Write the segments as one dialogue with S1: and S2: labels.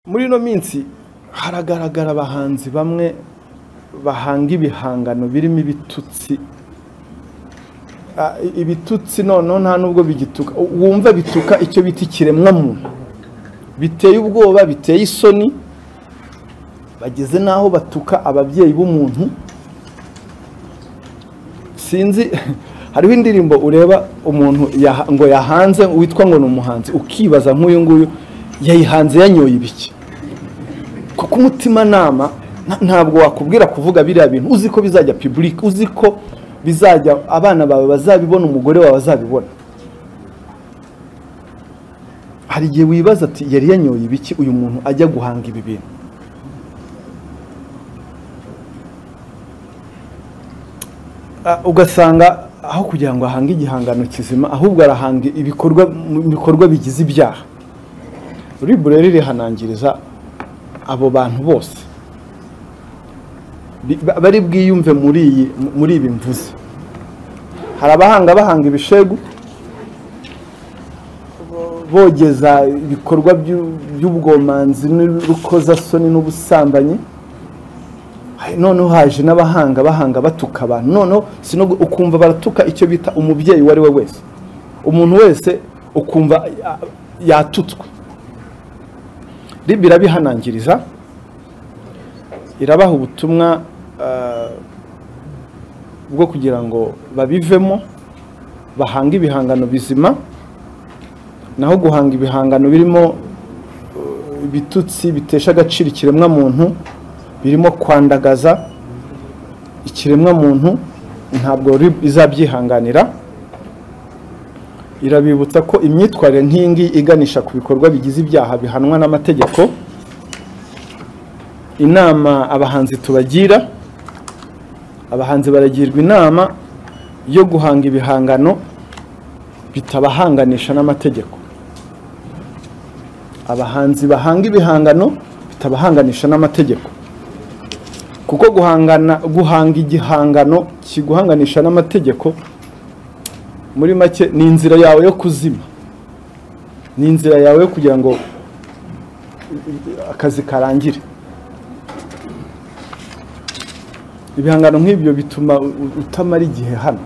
S1: muri ino minsi haragaragara abahanzi bamwe bahanga ibihangano birimo ibitutsi Ah, i- ibitutsi noneho nta n'ubwo bigituka wumva bituka icyo bita ikiremwamuntu biteye ubwoba biteye isoni bageze n'aho batuka ababyeyi b'umuntu sinzi hariho indirimbo ureba umuntu yaha- ngo yahanze witwa ngo ni umuhanzi ukibaza nk'uyu nguyu yayihanze yanyoye ibiki kuko umutimanama nta- ntabwo wakubwira kuvuga biriya bintu uzi ko bizajya public uzi ko bizajya abana bawe bazabibona umugore wawe azabibona hari igihe wibaza ati yari yanyoye ibiki uyu muntu ajya guhanga ibi bintu Ah, ugasanga aho kugira ngo ahange igihangano kizima ahubwo arahanga ibikorwa mu bikorwa bigize ibyaha ribu rero rihanangiriza abo bantu bose Bi- ba- bari bwiyumve muri iyi muri ibi mvuze hari abahanga bahanga ibishegu bo- bogeza ibikorwa by'u- by'ubwomanzi n'urukozasoni n'ubusambanyi Hari- noneho haje n'abahanga bahanga batuka abantu noneho sino gu- ukumva baratuka icyo bita umubyeyi uwo ari we wese umuntu wese ukumva ya- yatutswe ribi irabihanangiriza irabaha ubutumwa eh, bwo kugira ngo babivemo bahange ibihangano bizima naho guhanga ibihangano birimo eh, ibitutsi bitesha agaciro ikiremwamuntu birimo kwandagaza ikiremwamuntu ntabwo RIB izabyihanganira irabibutsa ko imyitwarire nk'iyi ngiyi iganisha ku bikorwa bigize ibyaha bihanwa n'amategeko inama abahanzi tubagira abahanzi baragirwa inama yo guhanga ibihangano bitabahanganisha n'amategeko abahanzi bahanga ibihangano bitabahanganisha n'amategeko kuko guhangana guhanga igihangano kiguhanganisha n'amategeko muri make ni inzira yawe yo kuzima ni inzira yawe yo kugira ngo akazi karangire ibihangano nk'ibyo bituma u- u- utamara igihe hano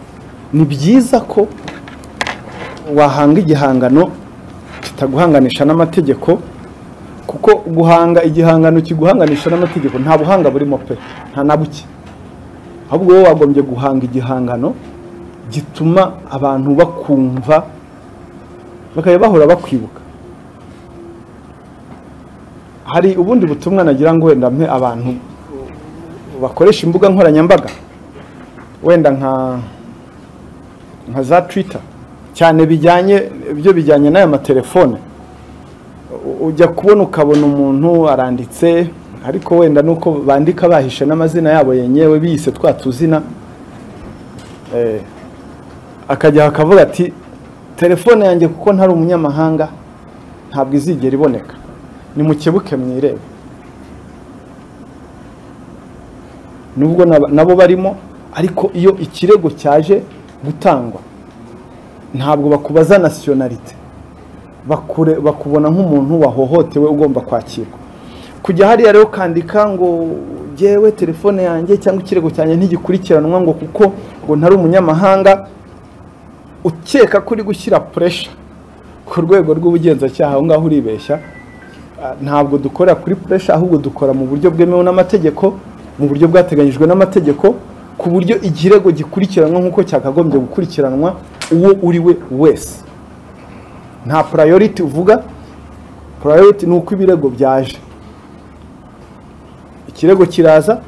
S1: ni byiza ko wahanga igihangano kitaguhanganisha n'amategeko kuko guhanga igihangano kiguhanganisha n'amategeko nta buhanga burimo pe nta na buke ahubwo wowe wagombye guhanga igihangano gituma abantu bakumva bakajya bahora bakwibuka hari ubundi butumwa nagira ngo wenda mpe abantu bakoresha imbuga nkoranyambaga wenda nka nka za twitter cyane bijyanye byo bijyanye n'aya matelefone U- ujya kubona ukabona umuntu aranditse ariko wenda nuko bandika bahishe n'amazina yabo yenyewe biyise twa tuzina Eh, akajya akavuga ati telefone yanjye kuko ntari umunyamahanga ntabwo izigera iboneka nimukebuke mwirebe nubwo nab- nabo barimo ariko iyo ikirego cyaje gutangwa ntabwo bakubaza nasiyonarite bakure bakubona nk'umuntu wahohotewe ugomba kwakirwa kujya hariya rero ukandika ngo jyewe telefone yanjye cyangwa ikirego cyanjye ntigikurikiranwa ngo kuko ngo ntari umunyamahanga ukeka ko uri gushyira puresha ku rwego rw'ubugenzacyaha aho ngaho uribeshya Ah, ntabwo dukora kuri puresha ahubwo dukora mu buryo bwemewe n'amategeko mu buryo bwateganyijwe n'amategeko ku buryo ikirego gikurikiranwa nk'uko cyakagombye gukurikiranwa uwo uri we wese nta purayoriti uvuga purayoriti ni uko ibirego byaje ikirego kiraza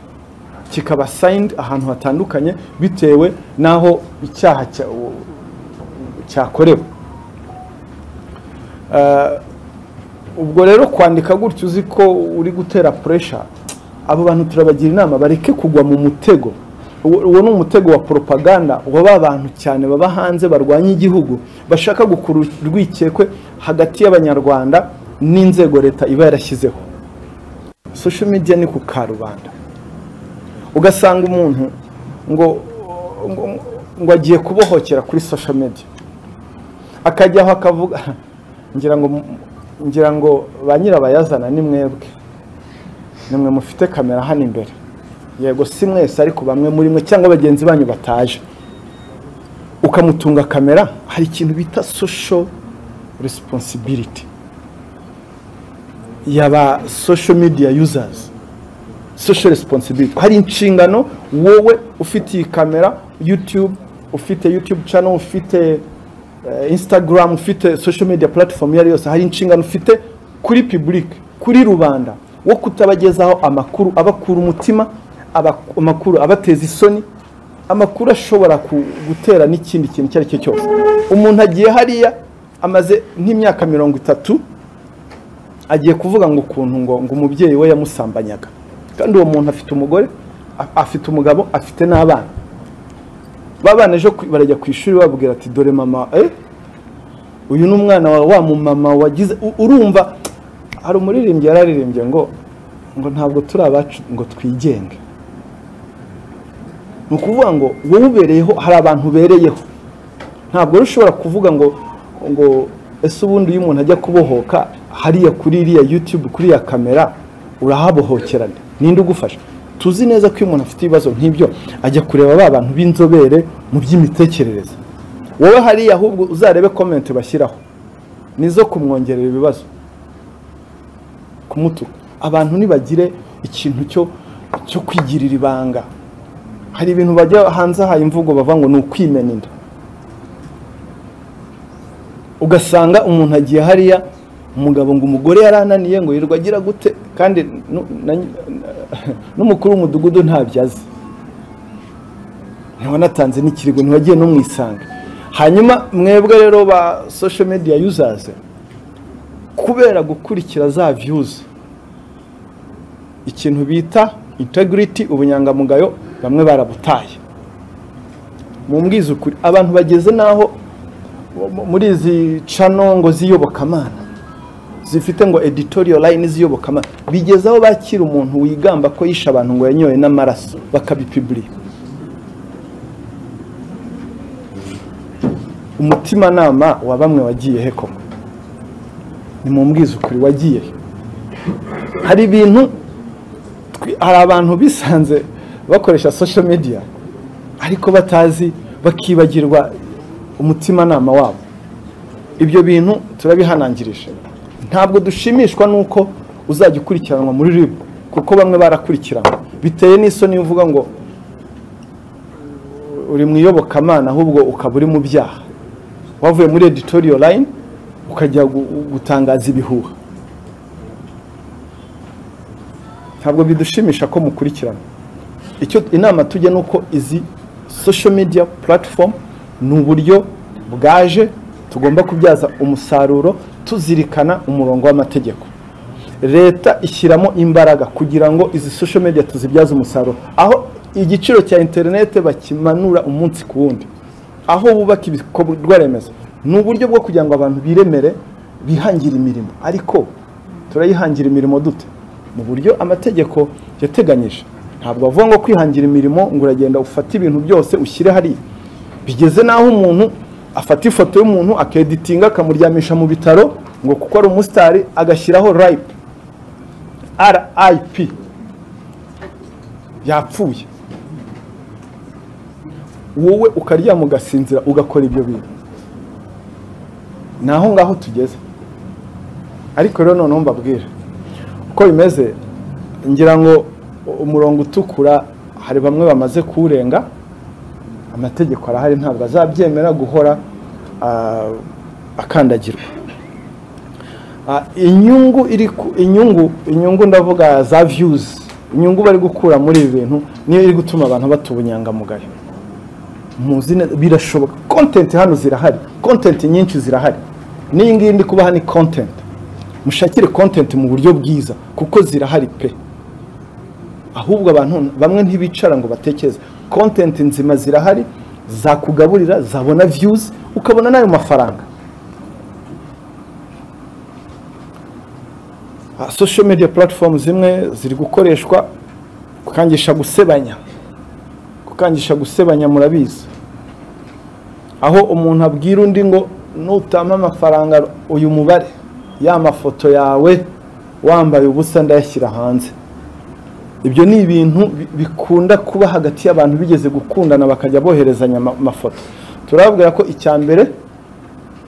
S1: kikaba sayindi ahantu hatandukanye bitewe n'aho icyaha cya- u- cyakorewe Eh, ubwo rero kwandika gutyo uzi ko uri gutera puresha abo bantu turabagira inama bareke kugwa mu mutego uwo uwo ni umutego wa poropaganda wa ba bantu cyane baba hanze barwanya igihugu bashaka gukura urwikekwe hagati y'abanyarwanda n'inzego leta iba yarashyizeho social media ni ku karubanda ugasanga umuntu ngo ngo, ngo agiye kubohokera kuri social media akajyaho akavuga ngira ngo ngira ngo ba nyirabayazana ni mwebwe nimwe mufite kamera hano imbere yego si mwese ariko bamwe muri mwe cyangwa bagenzi banyu bataje ukamutunga kamera hari ikintu bita social responsibility yaba social media users social responsibility hari inshingano wowe ufite iyi kamera youtube ufite youtube channel ufite eh, instagram ufite social media platform iyo ari yose hari inshingano ufite kuri public kuri rubanda wo kutabagezaho amakuru abakura umutima aba- amakuru abateza isoni amakuru ashobora ku- gutera n'ikindi kintu icyo ari cyo cyose umuntu agiye hariya amaze nk'imyaka mirongo itatu agiye kuvuga ngo ukuntu ngo ngo umubyeyi we yamusambanyaga kandi uwo muntu afite umugore a- afite umugabo afite n'abana babana ejo ku- barajya ku ishuri babwira ati dore mama eh? uyu ni umwana wa wa mumama wagize u- urumva hari umuririmbyi yararirimbye ngo ngo ntabwo turi abacu ngo twigenge ni ukuvuga ngo wowe ubereyeho hari abantu ubereyeho ntabwo rero ushobora kuvuga ngo ngo ese ubundi iyo umuntu ajya kubohoka hariya kuri iriya yutube kuri iya kamera urahabohokerana ninde ugufasha tuzi neza ko iyo umuntu afite ibibazo nk'ibyo ajya kureba ba bantu b'inzobere mu by'imitekerereze wowe hariya ahubwo uzarebe komenti bashyiraho nizo kumwongerera ibibazo kumutuka abantu nibagire ikintu cyo cyo kwigirira ibanga hari ibintu bajya hanze aha imvugo bavuga ngo ni ukwimena inda ugasanga umuntu agiye hariya umugabo ngo umugore yarananiye ngo yirwa agira gute kandi nu- na- n'umukuru w'umudugudu ntabyo azi ntiwanatanze n'ikirigo ntiwagiye no mu isanga hanyuma mwebwe rero ba social media users kubera gukurikira za views ikintu bita integrity ubunyangamugayo bamwe barabutaye mumbwiza ukuri abantu bageze n'aho mu- muri izi cano ngo z'iyobokamana zifite ngo editorial line z'iyobokamana bigeze aho bakira umuntu wigamba ko yishe abantu ngo yanyoye n'amaraso bakabipibulika umutimanama wa bamwe wagiye he koko ni mumbwiza ukuri wagiye he hari ibintu twi- hari abantu bisanze bakoresha social media ariko batazi bakibagirwa umutimanama wabo ibyo bintu turabihanangirije ntabwo dushimishwa n'uko uzajya ukurikiranwa muri rib kuko bamwe barakurikiranwa biteye n'isoni iyo uvuga ngo uri mu iyobokamana ahubwo ukaba uri mu byaha wavuye muri editorial line ukajya gu- gutangaza ibihuha ntabwo bidushimisha ko mukurikirana icyo inama tujya ni uko izi social media platform ni uburyo bwaje tugomba kubyaza umusaruro tuzirikana umurongo w'amategeko leta ishyiramo imbaraga kugira ngo izi social media tuzibyaze umusaruro aho igiciro cya interinete bakimanura umunsi ku wundi aho bubaka ibikorwa remezo ni uburyo bwo kugira ngo abantu biremere bihangire imirimo ariko turayihangira imirimo dute mu buryo amategeko yateganyije ntabwo bavuga ngo kwihangira imirimo ngo uragenda ufate ibintu byose ushyire hariya bigeze n'aho umuntu afata ifoto y'umuntu akeditinga akamuryamisha mu bitaro ngo kuko ari umusitari agashyiraho rip rip yapfuye wowe ukaryama ugasinzira ugakora ibyo bintu ni aho ngaho tugeze ariko rero noneho mbabwira uko bimeze ngira ngo umurongo utukura hari bamwe bamaze kuwurenga amategeko arahari ntabwo azabyemera guhora ah, akandagirwa Ah, inyungu iri ku- inyungu inyungu ndavuga za views inyungu bari gukura muri ibi bintu niyo iri gutuma abantu bata ubunyangamugayo muzi neza birashoboka content hano zirahari content nyinshi zirahari n'iyi ngiyi ndi kubaha ni content mushakire content mu buryo bwiza kuko zirahari pe ahubwo abantu bamwe ntibicara ngo batekereze content nzima zirahari zakugaburira zabona views ukabona n'ayo mafaranga Ah, social media platform zimwe ziri gukoreshwa kukangisha gusebanya kukangisha gusebanya murabizi aho umuntu abwira undi ngo nutama amafaranga uyu mubare ya mafoto yawe wambaye ubusa ndayashyira hanze ibyo ni ibintu bi- bikunda kuba hagati y'abantu bigeze gukundana bakajya boherezanya ama- amafoto turababwira ko icya mbere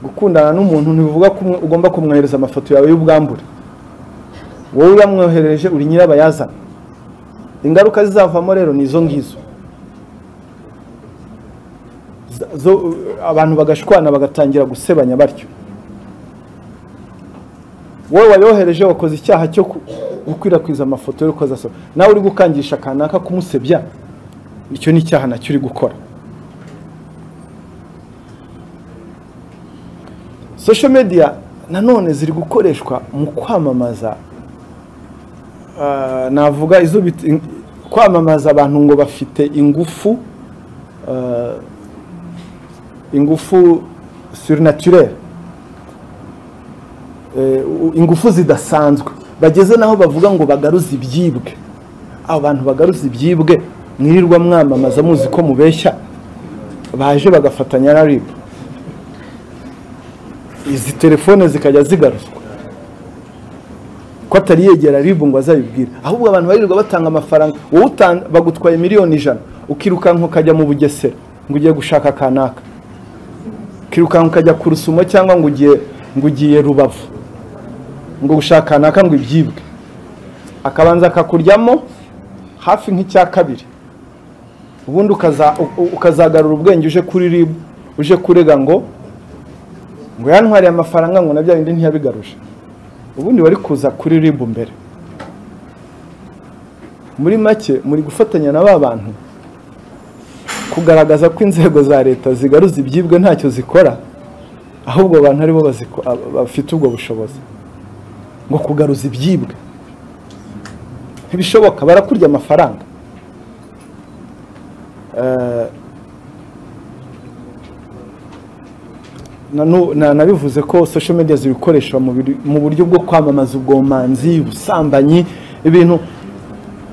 S1: gukundana n'umuntu ntibivuga ko umwe- ugomba kumwohereza amafoto yawe y'ubwambure wowe uramwohereje uri nyirabayazana ingaruka zizavamo rero ni izo ngizo Za- zo- abantu bagashwana bagatangira gusebanya batyo wowe wayohereje wakoze icyaha cyo ku- gukwirakwiza amafoto y'urukozasoro nawe uri gukangisha kanaka kumusebya icyo ni icyaha nacyo uri gukora social media nanone ziri gukoreshwa mu kwamamaza Ah, navuga izo bit- in- kwamamaza abantu ngo bafite ingufu ah, ingufu surnaturere Eh, u- ingufu zidasanzwe bageze naho bavuga ngo bagaruze ibyibwe abo bantu bagaruza ibyibwe mwirirwa mwamamaza muzi ko mubeshya baje bagafatanya na ribu izi telefone zikajya zigaruzwa ko atari yegera ribu ngo azabibwire ahubwo abantu baririrwa batanga amafaranga wowe utan- bagutwaye miliyoni ijana ukirukanka ukajya mu bugesera ngo ugiye gushaka kanaka ukirukanka ukajya ku rusumo cyangwa ngo ugiye ngo ugiye rubavu ngo gushaka kanaka ngo ibyibwe akabanza akakuryamo hafi nk'icya kabiri ubundi ukaza- u- u- ukazagarura ubwenge uje kuri ribu uje kurega ngo ngo yantwariye amafaranga ngo na bya bindi ntiyabigaruje ubundi wari kuza kuri ribu mbere muri make muri gufatanya na ba bantu kugaragaza ko inzego za leta zigaruza ibyibwe ntacyo zikora ahubwo abantu aribo baziko- ab- bafite ubwo bushobozi ngo kugaruza ibyibwe ntibishoboka barakurya amafaranga Eh, nanu- na- nabivuze ko social media zibikoreshwa mu biri- mu buryo bwo kwamamaza ubwomanzi ubusambanyi ibintu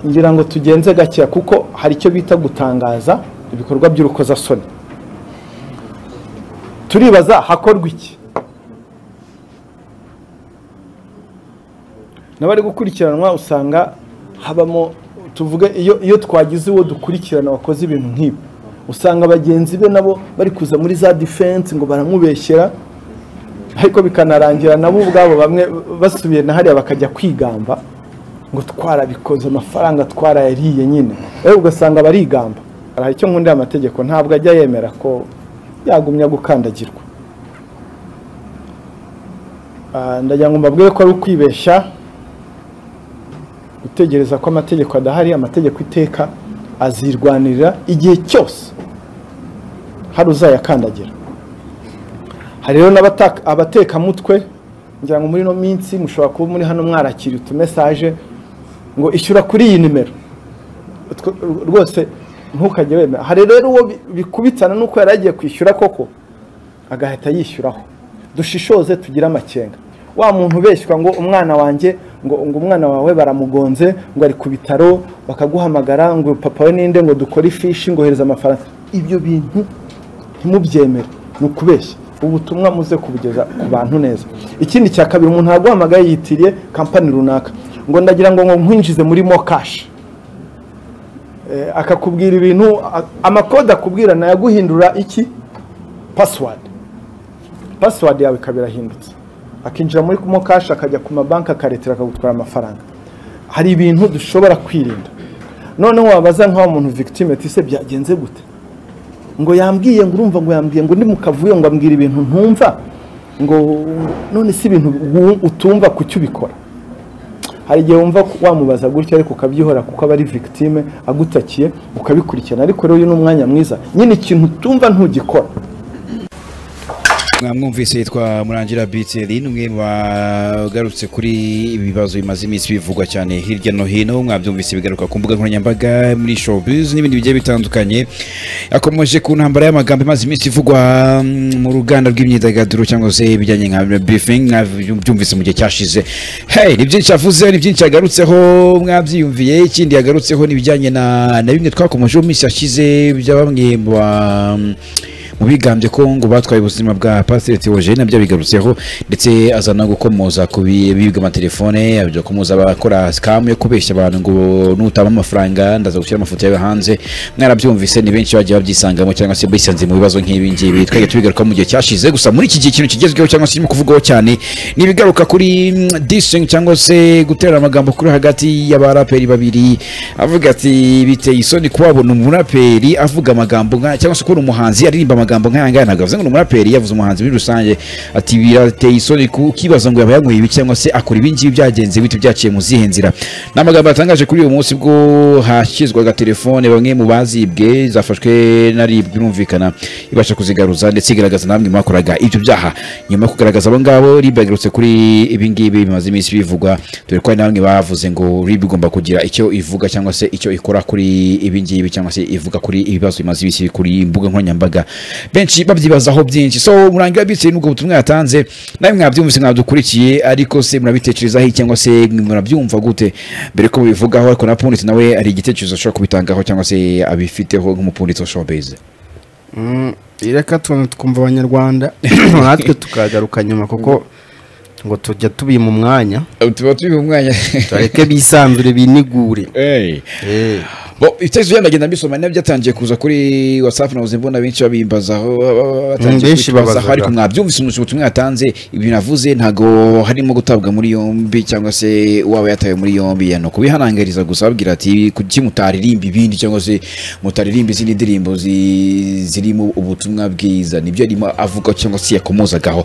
S1: ngira ngo tugenze gakeya kuko hari icyo bita gutangaza ibikorwa by'urukozasoni turibaza hakorwa iki n'abari gukurikiranwa usanga habamo tuvuge iyo, iyo twagize uwo dukurikirana wakoze ibintu nk'ibi usanga bagenzi be nabo bari kuza muri za defense ngo baramubeshyera ariko bikanarangira nabo ubwabo bamwe basubiye na hariya bakajya kwigamba ngo twarabikoze amafaranga twarayariye nyine ewe ugasanga barigamba hari icyo nkunda amategeko ntabwo ajya yemera ko yagumya gukandagirwa Ah, ndagira ngo mbabwire ko ari ukwibeshya gutegereza ko amategeko adahari amategeko iteka azirwanirira igihe cyose hari uzayakandagira hari rero n'abata- abatekamutwe ngira ngo muri ino minsi mushobora kuba muri hano mwarakira utumesaje ngo ishyura kuri iyi nimero Utwo- rwose ntukajye wemera hari rero uwo bi- bikubitana n'uko yari agiye kwishyura koko agahita yishyuraho dushishoze tugire amakenga wa muntu ubeshywa ngo umwana wanjye ngo, ngo umwana wawe baramugonze ngo ari ku bitaro bakaguhamagara ngo papa we ninde ngo dukore ifishi ngo ohereza amafaranga ibyo bintu ntimubyemere ni ukubeshya ubutumwa muze kubugeza ku bantu neza ikindi cya kabiri umuntu yaguhamagaye yitiriye kampani runaka ngo ndagira ngo ngo nkwinjize muri mo kashi Eh, akakubwira ibintu a- amakode akubwira nayaguhindura iki pasiwadi pasiwadi yawe ikaba irahindutse akinjira muri kumo kashi akajya ku mabanki akaretera akagutwara amafaranga hari ibintu dushobora kwirinda noneho wabaza nk'aho umuntu victime ati se byagenze gute ngo yambwiye ngo urumva ngo yambwiye ngo ndi mu kavuyo ngo ambwira ibintu ntumva ngo none si ibintu wu- utumva kuki ubikora hari igihe wumva ku- wamubaza gutya ariko ukabyihora kuko aba ari victime agutakiye ukabikurikirana ariko rero uyu ni umwanya mwiza nyine ikintu utumva ntugikora
S2: mwamwumvise yitwa murangira biteri ni umwe mu bagarutse kuri ibi bibazo bimaze iminsi bivugwa cyane hirya no hino mwabyumvise bigaruka ku mbuga nkoranyambaga muri showbiz n'ibindi bigiye bitandukanye yakomeje ku ntambara y'amagambo imaze iminsi ivugwa mm, mu ruganda rw'imyidagaduro cyangwa se ibijyanye nka beefing mwabyumvise mu gihe cyashize hey ni byinshi avuze ni byinshi yagarutseho mwabyiyumviye ikindi yagarutseho ni ibijyanye na na bimwe twakomejeho mu minsi yashize bya bamwe mu ba- mu mu bigambye ko ngo batwaye ubuzima bwa pasiteri Theogene nabyo abigarutseho ndetse aza no gukomoza ku bi- bibwe amatelefone abyo komoza abakora sikamu yo kubeshya abantu ngo nutama amafaranga ndaza gushyira amafoto yawe hanze mwarabyumvise ni benshi bagiye babyisangamo cyangwa se bisanze mu bibazo nk'ibi ngibi twajya tubigaruka mu gihe cyashize gusa muri iki gihe ikintu kigezweho cyangwa se kirimo kuvugwaho cyane ni ibigaruka kuri dishing cyangwa se gutera amagambo kuri hagati y'abaraperi babiri avuga ati biteye isoni kubabona umuraperi avuga amagambo nka cyangwa se kubona umuhanzi aririmba amagambo nk'ayangaya ntabwo bivuze ngo ni umuraperi yavuze umuhanzi muri rusange ati birateye isoni kukibaza ngo yaba yanyweye ibi cyangwa se akora ibi ngibi byagenze bite byaciye mu zihe nzira ni amagambo yatangaje kuri uyu munsi bwo hashyizwaga telefone bamwe mu bazibwe zafashwe na rib birumvikana ibasha kuzigaruza ndetse igaragaza namwe mwakoraga ibyo byaha nyuma yo kugaragaza abo ngabo rib yagarutse kuri ibi ngibi bimaze iminsi bivugwa dore ko hari namwe bavuze ngo rib igomba kugira icyo ivuga cyangwa se icyo ikora kuri ibi ngibi cyangwa se ivuga kuri ibibazo bimaze iminsi kuri imbuga nkoranyambaga benshi babyibazaho byinshi so murangira bitse n'ubwo butumwa yatanze nawe mwabyumvise mwadukurikiye ariko se murabitekerezaho iki cyangwa se murabyumva gute mbere ko bivugaho ariko na punditsi nawe hari igitekerezo ashobora kubitangaho cyangwa se abifiteho nk'umupunditsi wa showbiz
S3: Mm, reka twe twumva abanyarwanda natwe tukagaruka nyuma kuko ngo tujya tubima umwanya
S2: tuba turi mu mwanya
S3: tureke bisanzure binigure
S2: Hey.
S3: Eh,
S2: Bo, ibitekerezo byanyu ndagenda mbisoma nabyo byatangiye kuza kuri whatsapp nabuze mbona benshi babimbazaho
S3: Mm, benshi babazaga.
S2: ariko mwabyumvise umunsi ubutumwa yatanze ibintu navuze ntago harimo gutabwa muri yombi cyangwa se uwaba yatawe muri yombi yano kubihanangiriza gusa babwira ati kuki mutaririmba ibindi cyangwa se mutaririmba izindi ndirimbo zi- zirimo ubutumwa bwiza nibyo arimo avuga cyangwa se yakomozagaho